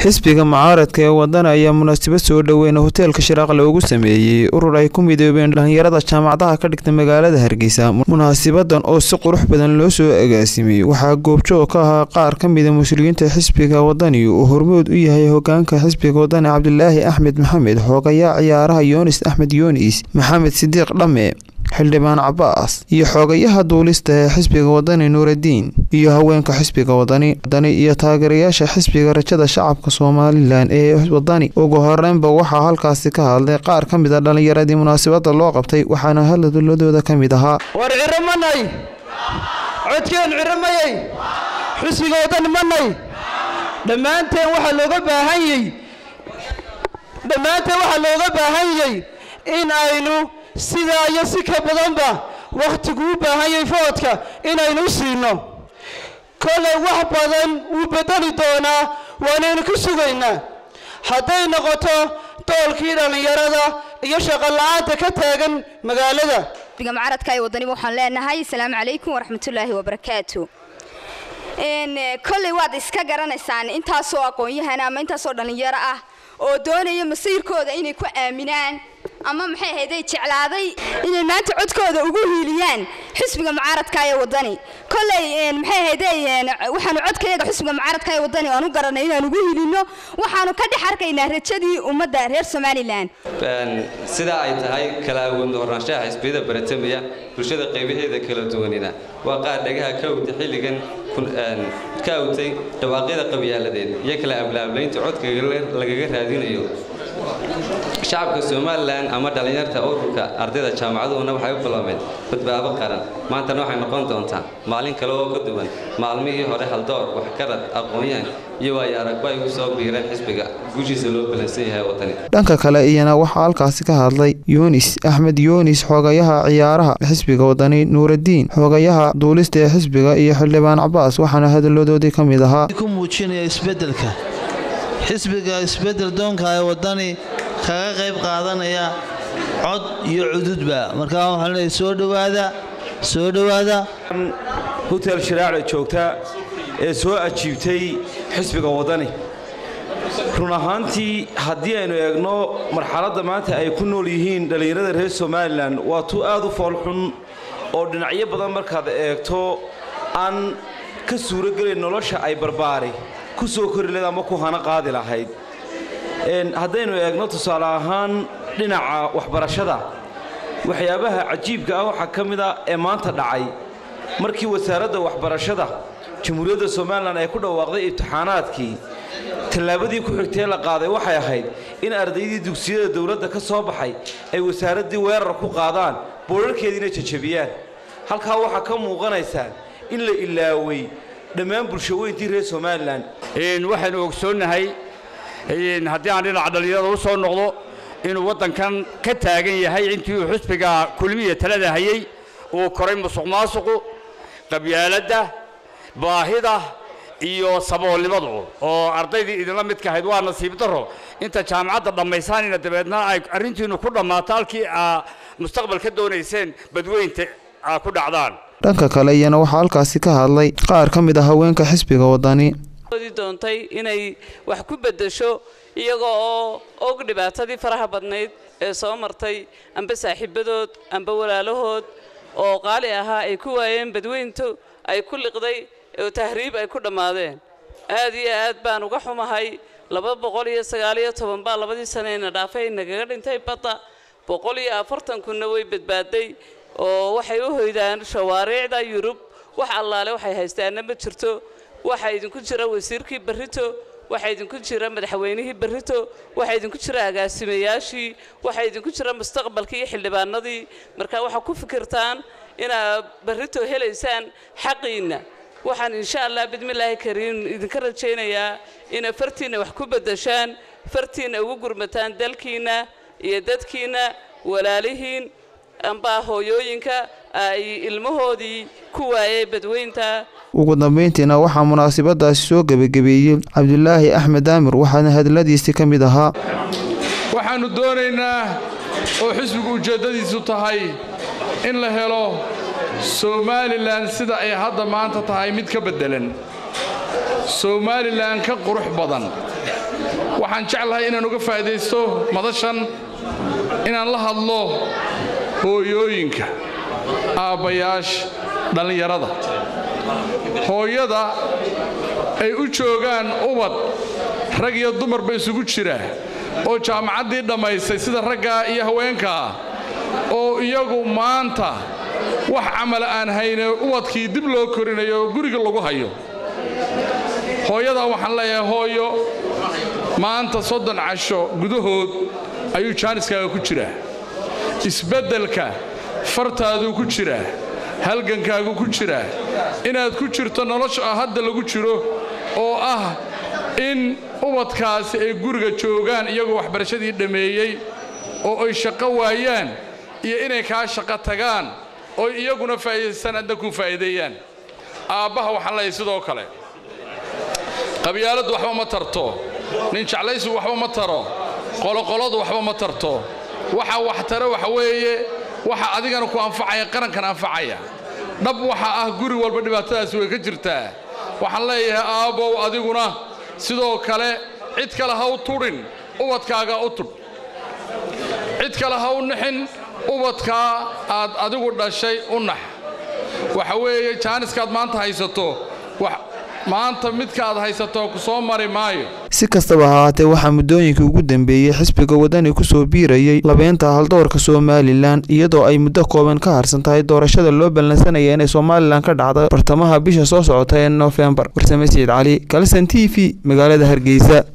xisbiga mucaaradka ee wadana ayaa munaasabad soo dhoweyna hoteelka shiraaq loogu sameeyey urur ay ku midoobeen dhallinyarada jaamacadaha ka dhigta magaalada hargeysa munaasabadan oo si qurux badan loo soo agaasimay waxaa goobjoog ka ahaa qaar ka mida mas-uuliyiinta xisbiga wadani uu hormood u yahay hogaanka xisbiga wadani cabdilaahi axmed maxamed xoogayaa ciyaaraha yoonis axmed yoonis maxamed sidiiq dhamme xildhibaan cabaas iyo xoogayaha duulista ee xisbiga wadani nuuradiin iyo haweenka xisbiga wadani iyo taageerayaasha xisbiga rajada shacabka somalilan ee wadani ugu horeynba waxaa halkaasi ka hadlay qaar ka mid a dhallinyaradii munaasabada loo qabtay waxaana hadladooda ka mid ahaa war ciro manay codkeen ciro mayey xisbiga wadani manay dhammaanteen waxaa looga baahanyey dhammaanteen waxaa looga baahanyey in aynu sidaa iyo si ka badanba wakhtigu u baahanyay foodka inaynu siino kolay wax badan wuu bedeli doonaa waanaynu ku sugaynaa hadday noqoto doolkii dhallinyarada iyo shaqola'aanta ka taagan magaalada xisbiga mucaaradka ee wadaniba waxaan leenahay asalaamu calaykum waraxmatullaahi wabarakaatu kolley waad iska garanaysaan intaasoo aqoon-yahan ama intaasoo dhallinyaro ah oo doonaya masiirkooda inay ku aaminaan ama maxay ahayday jeclaaday inay maanta codkooda ugu hiiliyaan xisbiga mucaaradka ee wadani kolley maxay ahayday waxaanu codkayaga xisbiga mucaaradka ee wadani aan u garanay inaan ugu hiilino waxaanu ka dhex arkaynaa rajadii ummadda reer somalilan sidaa ay tahay kala awoodna hornaanshaha xisbiyada baratamaya bulshada qaybaheeda kala duwanina waa qaar dhagaha ka awta xilligan ka awtay dhawaaqyada qabyaaladeed iyo kala ablaablaynta codka lagaga raadinayo shacabka somalilan ama dhallinyarta ururka ardayda jaamacaduhuna waxay u biloomeen badbaabo qaran maantana waxay noqon doontaa maalin kale oo ka duwan maalmihii hore haldoor waxgarad aqoon-yahan iyo waayo aragba ay ugu soo biireen xisbiga guushiisa loo balansan yahay wadani dhanka kale iyana waxaa halkaasi ka hadlay yunis axmed yunis xoogayaha ciyaaraha xisbiga wadani nuuradiin xoogayaha duulista ee xisbiga iyo xildhibaan cabaas waxaana hadaladoodii ka mid ahaa ku muujinaya isbedelka xisbiga isbedel doonka ee wadani kaga qayb qaadanaya cod iyo cududba markaa waxaan leeyahay soo dhowaada soo dhowaada hotel shiraacda joogta ee soo ajiibtay xisbiga wadani run ahaantii haddii aynu eegno marxaladda maanta ay ku nool yihiin dhallinyarada reer somalilan waa tu aad u foolxun oo dhinacyo badan markaad eegto aan ka suurogelayn nolosha ay barbaari ku soo kori lahayd ama ku hana qaadi lahayd haddaynu eegno tusaale ahaan dhinaca waxbarashada waxyaabaha cajiibka ah waxaa ka mid a ee maanta dhacay markii wasaaradda waxbarashada jamhuuriyadda somalilan ay ku dhawaaqday imtixaanaadkii tallaabadii ku xigtee la qaaday waxay ahayd in ardaydii dugsiyada dowladda ka soo baxay ay wasaaraddii weerar ku qaadaan boorarkeediina jajabiyaan halkaa waxaa ka muuqanaysaa in la ilaaway dhammaan bulshaweyntii reer somalilan waxaynu ogsoonnahay haddii aan dhinaca dhallinyarada u soo noqdo inuu waddankan ka taagan yahay intii uu xusbiga kulmiya talada hayey uu koray musuq maasuqu qabyaaladda baahida iyo saboolnimadu oo ardaydii idinla midka ahayd waa nasiib darro inta jaamacadda dhammaysaanina dabeedna ay arrintiinnu ku dhammaato halkii aa mustaqbal ka doonayseen badweynta aa ku dhacdaan dhanka kale iyana waxaa halkaasi ka hadlay qaar ka mid a haweenka xisbiga wadani doontay inay wax ku beddesho iyaga oo og dhibaatadii faraha badnayd ee soo martay amba saaxiibadood amba walaalahood oo qaali ahaa ay ku waayeen badweyntu ay ku liqday oo tahriib ay ku dhammaadeen aad iyo aad baan uga xumahay laba boqol iyo sagaal iyo toban baa labadii saneyna dhaafay nagaga dhintay badda boqol iyo afartan kunna way badbaaday oo waxay u hoydaan shawaariicda yurub wax allaale waxay haystaanna ma jirto waxaa idinku jira wasiirkii barrito waxaa idinku jira madaxweynihii barrito waxaa idinku jira agaasimayaashii waxaa idinku jira mustaqbalkii iyo xildhibaanadii marka waxaa ku fikirtaan inaad barrito helaysaan xaqiinna waxaan insha allah bidmillaahi kariim idinka rajaynayaa inaad fartiinna wax ku beddeshaan fartiinna ugu gurmataan dalkiinna iyo dadkiinna walaalihiin amba hooyooyinka ay ilmahoodii ku waayay badweynta ugu dambayntiina waxaa munaasabadaasi soo gebagabeeyey cabdulaahi axmed aamir waxaana hadaladiisii ka mid ahaa waxaannu doonaynaa oo xisbigu ujeeddadiisu tahay in la helo somalilan sida ay hadda maanta tahay mid ka beddelan somalilan ka qurux badan waxaan jeclahay inaan uga faa'iidaysto madashan inaan la hadlo hooyooyinka aabbayaasha dhallinyarada hooyada ay u joogaan ubad rag iyo dumarba isugu jira oo jaamacaddii dhammaystay sida raggaa iyo haweenkaa oo iyagu maanta wax camala aan hayne ubadkii dib loo korinayo oo guriga lagu hayo hooyadaa waxaan leeyahay hooyo maanta soddon casho gudahood ayuu jaaniskaaga ku jiraa isbeddelka fartaaduu ku jiraa halgankaagu ku jiraa inaad ku jirto nolosha hadda lagu jiro oo ah in ubadkaasi ay guriga joogaan iyagoo waxbarashadii dhammeeyey oo ay shaqo waayaan iyo inay kaa shaqo tagaan oo iyaguna faa'iidaystaan adna ku faa'iideeyaan aabbaha waxaan leeyahay sidoo kale qabyaaladdu waxba ma tarto nin jeclaysigu waxba ma taro qoloqoladu waxba ma tarto waxa wax tare waxa weeye waxa adigana ku anfacaya qarankan anfacaya dhab waxa ah guri walba dhibaatadaasi way ka jirtaa waxaan leeyahay aabbow adiguna sidoo kale cid kale ha u tudhin ubadkaaga u tudh cid kale ha u nixin ubadkaa aad adigu dhashay u nax waxa weeye jaaniskaad maanta haysato maanta midkaaad haysato ku soo mari maayo si kastaba ha haatee waxaa muddooyinkii ugu dambeeyey xisbiga wadani kusoo biirayay labeynta haldoorka somalilan iyadoo ay muddo kooban ka harsan tahay doorashada loo ballansanaya inay somalilan ka dhacda bartamaha bisha soo socota ee noofembar warsame siciid cali kalson t v magaalada hargeysa